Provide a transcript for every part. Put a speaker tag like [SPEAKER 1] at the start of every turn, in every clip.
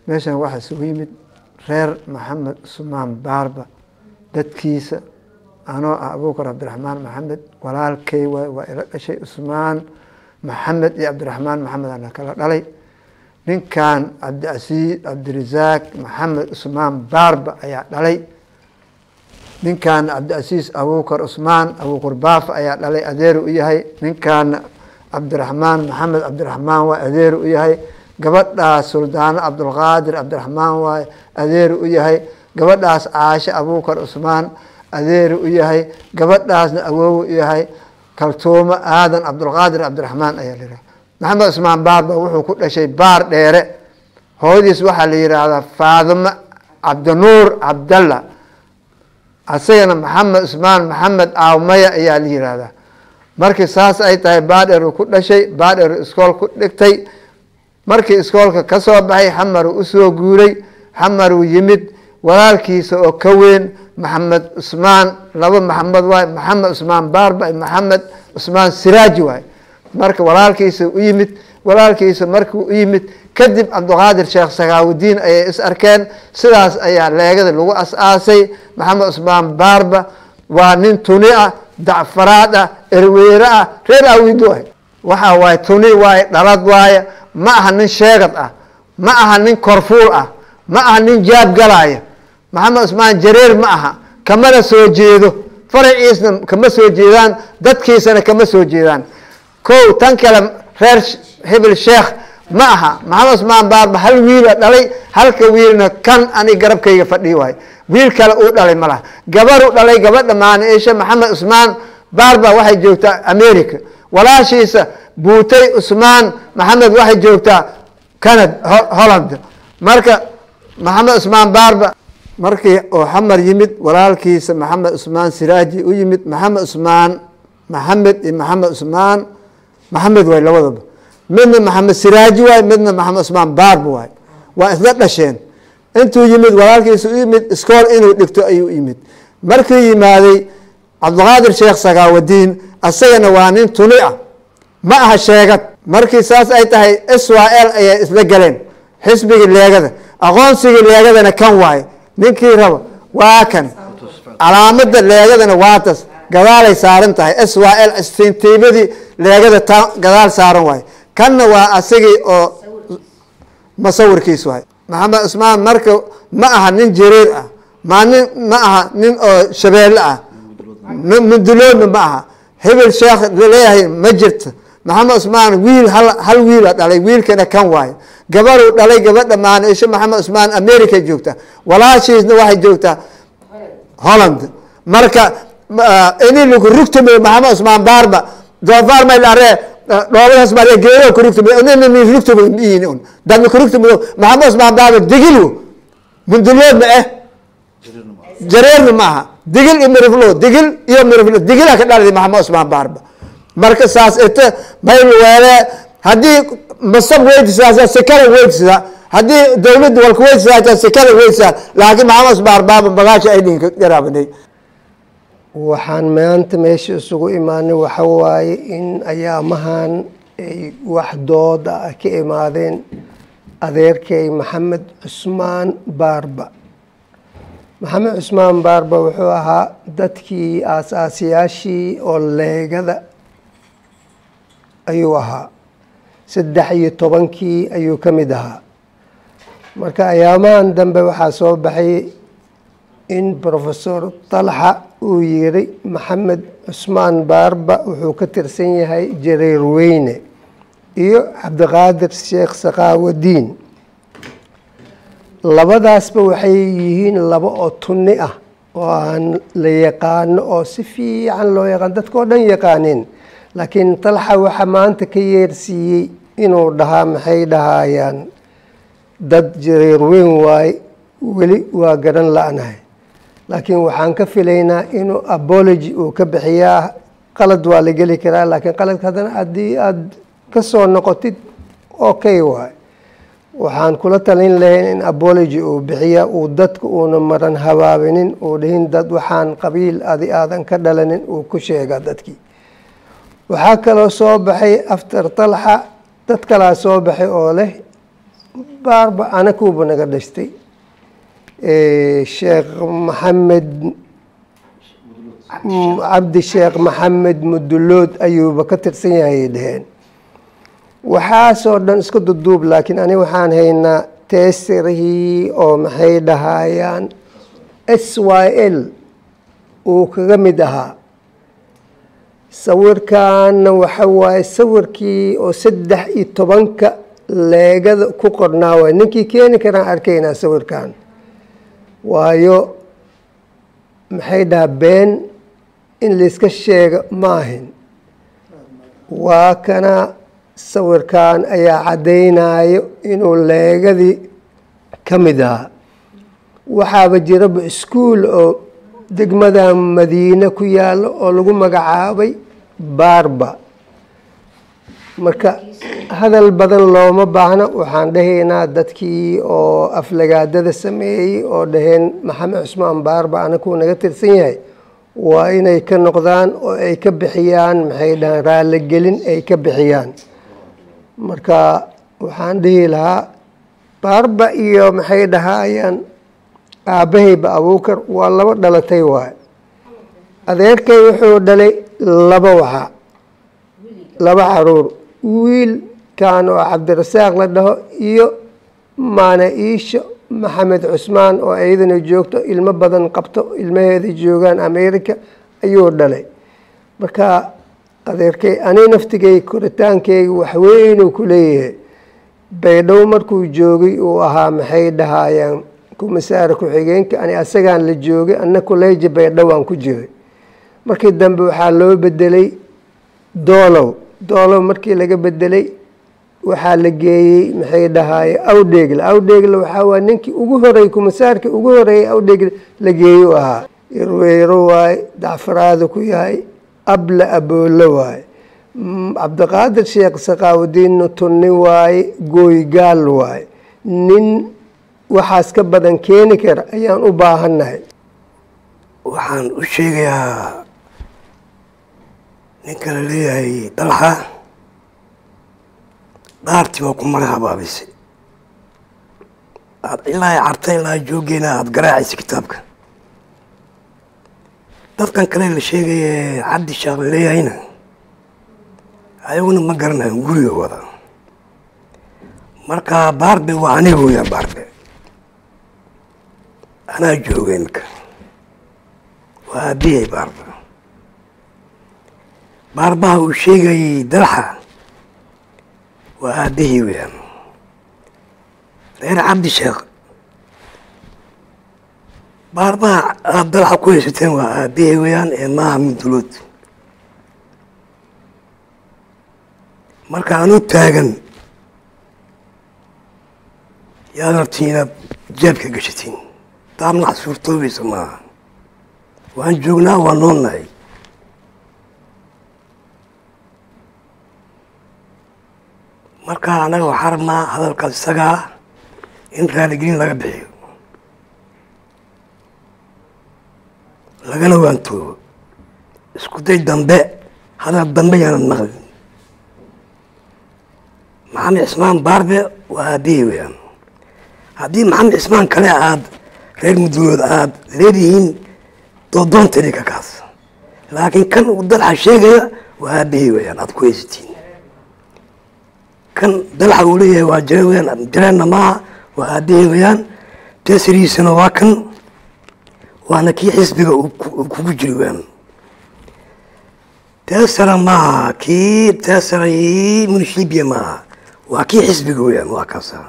[SPEAKER 1] meeshan waxaa isugu yimid reer maxamed cusmaan baarba dadkiisa anoo ah abuukar cabdiraxmaan maxamed walaalkay waay waa ila dhashay cusmaan maxamed iyo cabdiraxmaan maxamed ana kala dhalay ninkan cabdicasiis cabdirasaaq maxamed cusmaan baarba ayaa dhalay ninkaana cabdicasiis abuukar cusmaan abuukar baafa ayaa dhalay adeeru u yahay ninkaana cabdiraxmaan maxamed cabdiraxmaan waa adeeru u yahay gabadhaas suldaano cabdulqaadir cabdiraxmaan waay adeeru u yahay gabadhaas caashe abuukar cusmaan adeeru u yahay gabadhaasna awoowu u yahay kaltuumo aadan cabdulqaadir cabdiraxmaan ayaa la yihahda maxamed cusmaan baarba wuxuu ku dhashay baar dheere hooyadiis waxaa la yidhaahdaa faadimo cabdinuur cabdalla asagana maxamed cusmaan maxamed aawmaya ayaa la yihahdaa markii saas ay tahay baadheer uu ku dhashay baadheer iskool ku dhigtay markii iskoolka ka soo baxay xamaruu usoo guuray xamaruu yimid walaalkiisa oo ka weyn maxamed cusmaan laba maxamed waay maxamed cusmaan baarba maxamed cusmaan siraaji waay marka walaalkiisa u yimid walaalkiisa markuu u yimid kadib cabdiqaadir sheekh sakaawudiin ayay is arkeen sidaas ayaa leegada lagu as-aasay maxamed cusmaan baarba waa nin tuni ah dacfaraad ah erweyre ah reer awid waay waxa waaye tuni waaye dhalad waaye ma aha nin sheegad ah ma aha nin korfuul ah ma aha nin jaab galaya maxamed cusmaan jareer ma aha kamana soo jeedo faraciisna kama soo jeedaan dadkiisana kama soo jeedaan ko tan kale reer hebel sheekh ma aha maxamed cusmaan baarba hal wiila dhalay halka wiilna kan ani garabkayga fadhii waay wiil kale uu dhalay ma laha gabaru dhalay gabadha maaniisha maxamed cusmaan baarba waxay joogtaa america walaashiisa buutay cusmaan maxamed waxay joogtaa canad holland marka maxamed cusmaan baarba markii oo xamar yimid walaalkiisa maxamed cusmaan siraaji u yimid maxamed cusmaan maxamed iyo maxamed cusmaan maxamed waay labadaba midna maxamed siraaji waay midna maxamed cusmaan baarba waay waa isla dhasheen intuu yimid walaalkiisa u yimid iskool inuu dhigto ayuu yimid markuu yimaaday cabdiqaadir sheekh sakaawadiin asagana waa nin tuni ah ma aha sheegad markii saas ay tahay israel ayay isla galeen xisbigii leegada aqoonsigii leegadana kan waaye ninkii rabo waa kan calaamada leegadana waa tas gadaalay saaran tahay israel istintiibadii leegada ta gadaal saaran waaye kanna waa asagii oo masawirkiis waay maxamed cusmaan marka ma aha nin jareer ah ma nin ma aha nin oo shabeelle ah munduloodna ma aha hebel sheekh laleeyahay ma jirto maxamed cusmaan wiil hal hal wiila dhalay wiilkana kan waayo gabaruu dhalay gabadha maanisho maxamed cusmaan america joogta walaashiisna waxay joogtaa holland marka ini lagu rugtumay maxamed cusmaan baarba doofaar may dharee dhoobadaas baa geedo kurugtumay nini rugtumay miin un dadna kurugtumay maxamed cusmaan baarba digil mundulood ma eh jareerna ma aha digil iyo miriflo digil iyo miriflo digila ka dhalay maxamed cusmaan baarba marka saas ite mayl weele haddii masab weydisaa sikala weydisaa haddii dawladda walka weydisaa sikala weydisaa laakiin maxamed cusmaan baarba magaasha ay dhinka garaabanay
[SPEAKER 2] waxaan maanta meesha isugu imaanay waxa waaye in ayaamahan ay wax dooda ah ka imaadeen adeerkay maxamed cusmaan baarba maxamed cusmaan baarba wuxuu ahaa dadkii aasaasiyaashii oo leegada ayuu ahaa saddex iyo tobankii ayuu ka mid ahaa marka ayaamahan dambe waxaa soo baxay in professor talxa uu yiri maxamed cusmaan baarba wuxuu ka tirsan yahay jareer weyne iyo cabdiqaadir sheekh sakaawadiin labadaasba waxay yihiin laba oo tunni ah oo aan la yaqaano oo si fiican loo yaqaan dadkao dhan yaqaaneen laakiin talxa waxa maanta ka yeersiiyey inuu dhahaa maxay dhahayaan dad jareer weyn waaye weli waa garan la-nahay laakiin waxaan ka filaynaa inuu abology uu ka bixiyaa qalad waa la geli karaa laakiin qaladka haddana haddii aada ka soo noqotid okay waay waxaan kula talin lahayn in abology uu bixiya uu dadka uuna maran habaabinin uu dhihin dad waxaan qabiil adi aadan ka dhalanin uu ku sheega dadkii waxaa kaloo soo baxay after talxa dad kalaa soo baxay oo leh baarba anakuuba naga dhashtay sheekh maxamed cabdi sheekh maxamed mudulood ayuuba ka tirsan yahay dheheen waxaasoo dhan isku duduub laakiin ani waxaan haynaa teesirihii oo maxay dhahayaan s y l uu kaga mid ahaa sawirkaana waxa waaye sawirkii oo saddex iyo tobanka leegada ku qornaa waay ninkii keeni karaan arkaynaa sawirkan waayo maxay dhahaa been in layska sheega ma ahin waa kana sawirkan ayaa caddaynayo inuu leegadii ka mid ahaa waxaaba jiraba iskuol oo degmada madiine ku yaalo oo lagu magacaabay baarba marka hadal badan looma baahna waxaan dhahaynaa dadkii oo aflagaadada sameeyey oo dhaheen maxamed cusmaan baarba anakuu naga tirsan yahay waa inay ka noqdaan oo ay ka bixiyaan maxay dhahaan raaligelin ay ka bixiyaan marka waxaan dhihi lahaa baarba iyo maxay dhahaayaan aabbahayba abuukar waa laba dhalatay waay adeerkay wuxuu dhalay laba waxa laba caruur wiilkan oo cabdirasaaq la dhaho iyo maana iisho maxamed cusmaan oo iyadana joogto ilmo badan qabto ilmaheeda joogaan america ayuu dhalay marka adeerkay ani naftigay koritaankeyga waxweynuu ku leeyahay baydhabo markuu joogay uu ahaa maxay dhahaayaan kumasaara ku-xigeenka ani asagaan la joogay anna kuleeji baydhawaan ku jiray markii dambe waxaa loo bedelay doolow doolow markii laga bedelay waxaa la geeyey maxay dhahaaye awdheegle awdheegle waxaa waa ninkii ugu horeeyey kumasaarkii ugu horeeyey awdheegle la geeyu ahaa irweyro waaye dacfaraada ku yahay abla aboolo waaye cabdiqaadir sheekh saqaawudiinna tunni waaye gooygaal waaye nin waxaas ka badan keeni kara ayaan u baahannahay
[SPEAKER 3] waxaan u sheegayaa ninka la leeyahay dalxa dhaartii waa ku mara habaabisay aad ilaa carta ilaa jooggeena aada garaacaysa kitaabka dadkan kale la sheegaye cabdi shaaq la leeyahayna ayaguna ma garanayo guriga wada marka baarbe waa aniga weyaan baarbe anaa jooga imika waa aabiyay baarba baarbaha uu sheegayay dalxa waa aabihii weyaan reer cabdi sheekh baarbaha aada dalxa ku haysateen waa aabihii weyaan ee maaha mudulood marka anuu taagan yaad rabtiin inaad jeebka gashatiin taamnax suurtoobaysa maaha waan joognaa waa noolnahay marka annaga waxaa rabnaa hadalkaas isagaa in raaligelin laga bixiyo lagana waantoobo isku day dambe hadal dambe yaanan maqlin maxamed cismaan baarbe waa aabihii weyaan haddii maxamed cismaan kale aad reer mudulood aad leedihiin doodoonta ka kaas laakiin kan uu dalxa sheegaya waa aabihii weyaan aad ku haysatiin kan dalxa uu leeyahay waa jire weyaan jireenna maaha waa aabihii weyaan teesirihiisana waa kan waana kii xisbiga uu kugu jiri weyaan teesara maaha kii teesara munishibia maaha waa kii xisbiga weyaan waa kaasa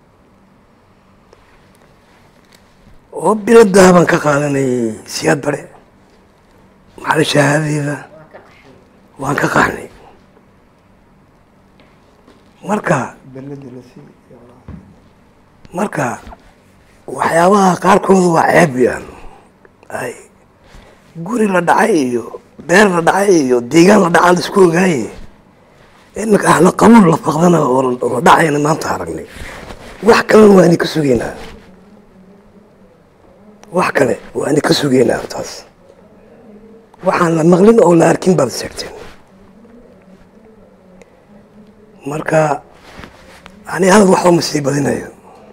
[SPEAKER 3] oo biladaa baan ka qaadanayay siyaad bare maxala shahaadadeeda waan ka qaxnay marka marka waxyaabaha qaarkooda waa ceeb weyaan ay guri la dhacay iyo beer la dhacay iyo deegaan la dhacaa la isku ogaaye imika ahla qabuul la faqdana oo la dhacayna maanta aragnay wax kalena waa idinka sugeynaa wax kale waa idinka sugeynaa taas waxaan la maqlin oo la arkin baad sheegteen marka ani hadal waxba ma sii badinayo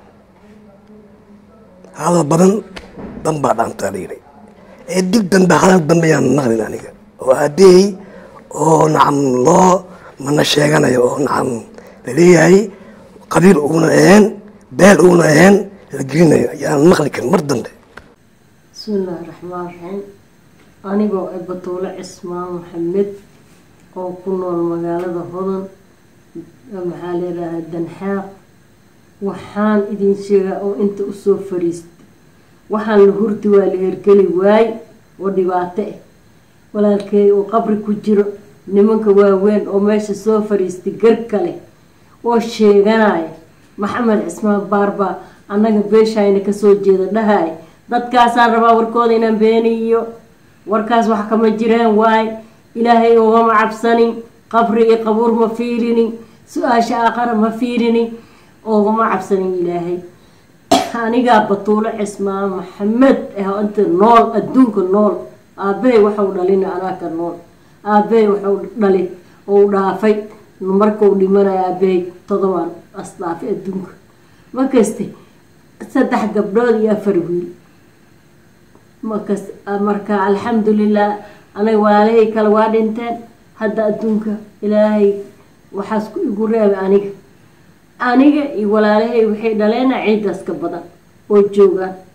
[SPEAKER 3] hadal badan dan baa dhaantaa la yidhi ee dib dambe hadal dambe yaan maqlin aniga oo aabahey oo nacam loo mana sheeganayo oo nacam laleeyahay qabiil uuna ahayn beel uuna ahayn la gelinayo yaan maqli karin mar dambe
[SPEAKER 4] bismillaahi raxmaan raxiim anigoo ah batuule cismaan maxamed oo ku nool magaalada hodan maxaa layidhaahaa danxaaq waxaan idin sheegaa oo inta usoo fariistay waxaan la hurdi waa la hergeli waay oo dhibaato ah walaalkeey oo qabri ku jiro nimanka waaweyn oo meesha soo fariistay gar kale oo sheeganaya maxamed cismaan baarbaa annaga beeshayna kasoo jeeda dhahay dadkaasaan rabaa warkooda inaan beeniyo warkaas wax kama jireen waay ilaahay ugama cabsanin qabri iyo qabuur ma fiirinin su-aasha aakhara ma fiirinin ugama cabsanin ilaahay anigaa batuulo cismaan maxamed ah inta nool adduunka nool aabahay waxau dhalin anaaka nool aabahay waxau dhalin ou dhaafay markau dhimanaya aabahay todobaan asdhaafay adduunka makaste saddex gabdhood iyo afar wiil makas marka alxamdulilah anaga walaalahay kale waa dhinteen hadda adduunka ilaahay waxaas ku igu reebay aniga aniga iyo walaalahay waxay dhaleena ciidaas ka badan oo joogaan